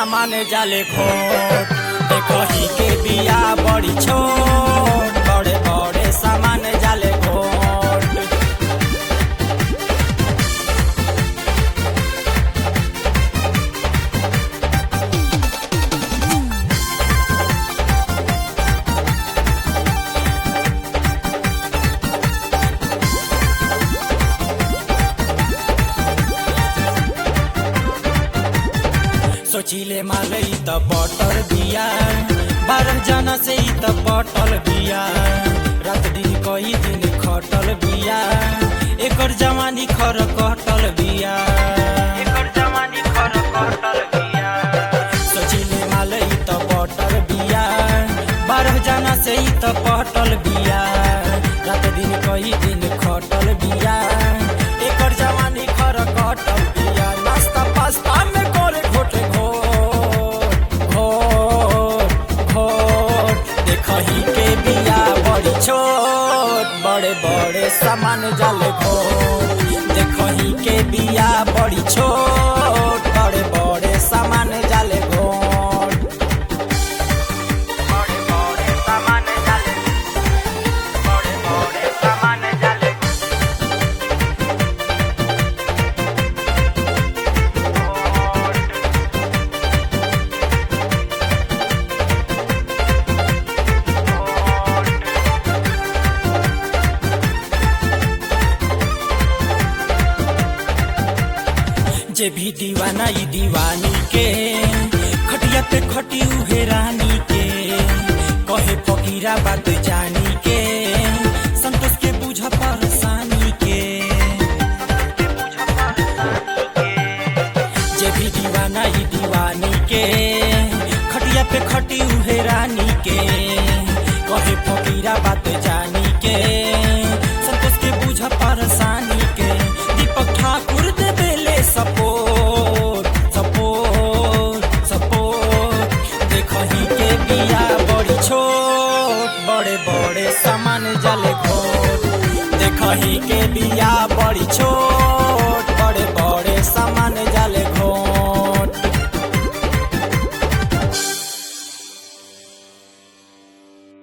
सामान जाले खोट देखही के बिया बड़ी छोट बड़े बड़े सामान जाले खोट सोचिले मालई त बटल बिया बारह जना से ही त पटल बिया रात दिन कई दिन खटल बिया एकर जवानी खर कटल बिया एकर जवानी खर कटल बिया सोचिले मालई त बटल बिया बारह जना से ही त पटल बिया रात दिन कई दिन खटल बिया एकर जवानी खर कटल बिया नास्ता पास्ता में करे घोटे घोट घोट घोट देखही के बिया बड़ी छोट बड़े बड़े सामान जाले घोट देखही के बिया बड़ी छोट बड़े बड़े सामान जाले घोट बड़े बड़े सामान जाले बड़े बड़े सामान जाले जे भी दीवाना ई दीवानी के खटिया पे खटी उहे रानी के कहे फकीरा बात जानी के संतोष के बुझ परेशानी के जे भी दीवाना ई दीवानी के खटिया पे खटी उहे रानी के कहे फकीरा बात जानी के संतोष के बुझ परेशानी के दीपक ठाकुर दे बेले सपोर्ट सपोर्ट सपोर्ट देखही के बिया बड़ी छोट बड़े बड़े सामान जले खोट देखही के बिया बड़ी छोट